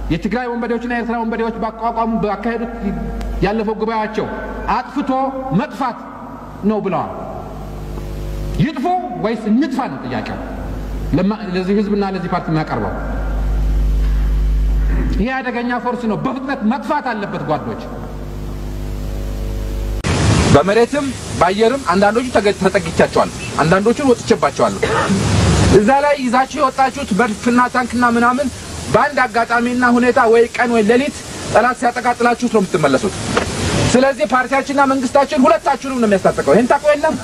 የትግራይ ወንበዴዎችና የኤርትራ ወንበዴዎች ባቋቋሙ ባካሄዱት ያለፈው ጉባኤያቸው አጥፍቶ መጥፋት ነው ብለዋል። ይጥፉ ወይስ እንጥፋ ነው ጥያቄው ለዚህ ህዝብና ለዚህ ፓርቲ የሚያቀርበው። ይሄ አደገኛ ፎርስ ነው። በፍጥነት መጥፋት አለበት ጓዶች። በመሬትም በአየርም አንዳንዶቹ ተጠግቻቸዋል፣ አንዳንዶቹን ወጥቼባቸዋለሁ። እዛ ላይ ይዛችሁ የወጣችሁት መድፍና ታንክና ምናምን በአንድ አጋጣሚና ሁኔታ ወይ ቀን ወይ ሌሊት ጠላት ሲያጠቃጥላችሁት ነው የምትመለሱት። ስለዚህ ፓርቲያችንና መንግስታችን ሁለታችሁንም ነው የሚያስታጥቀው። ይህን ታውቁ የለም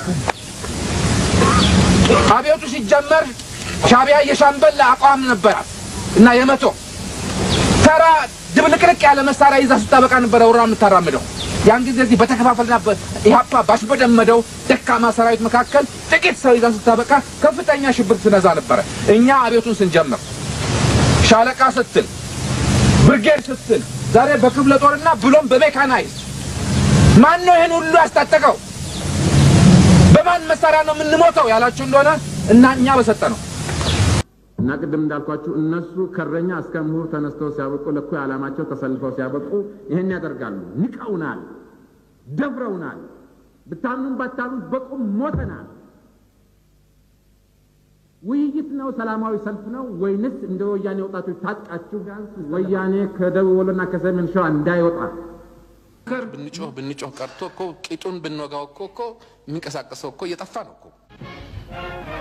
አብዮቱ ሲጀመር ሻቢያ የሻምበል አቋም ነበራት እና የመቶ ተራ ድብልቅልቅ ያለ መሳሪያ ይዛ ስታበቃ ነበረ ውራ የምታራምደው። ያን ጊዜ እዚህ በተከፋፈልና ኢህአፓ ባሽበደመደው ደካማ ሰራዊት መካከል ጥቂት ሰው ይዛ ስታበቃ ከፍተኛ ሽብር ትነዛ ነበረ። እኛ አብዮቱን ስንጀምር ሻለቃ ስትል ብርጌድ ስትል ዛሬ በክፍለ ጦርና ብሎም በሜካናይዝ ማን ነው ይህን ሁሉ ያስታጠቀው? በማን መሳሪያ ነው የምንሞተው ያላችሁ እንደሆነ እና እኛ በሰጠ ነው እና ቅድም እንዳልኳችሁ እነሱ ከረኛ እስከ ምሁር ተነስተው ሲያበቁ ለእኩይ ዓላማቸው ተሰልፈው ሲያበቁ ይህን ያደርጋሉ። ንቀውናል፣ ደፍረውናል። ብታምኑም ባታምኑም በቁም ሞተናል። ውይይት ነው? ሰላማዊ ሰልፍ ነው? ወይንስ እንደ ወያኔ ወጣቶች ታጥቃችሁ ወያኔ ከደቡብ ወሎና ከሰሜን ሸዋ እንዳይወጣ ከር ብንጮህ ብንጮህ ቀርቶ እኮ ቂጡን ብንወጋው እኮ እኮ የሚንቀሳቀሰው እኮ እየጠፋ ነው እኮ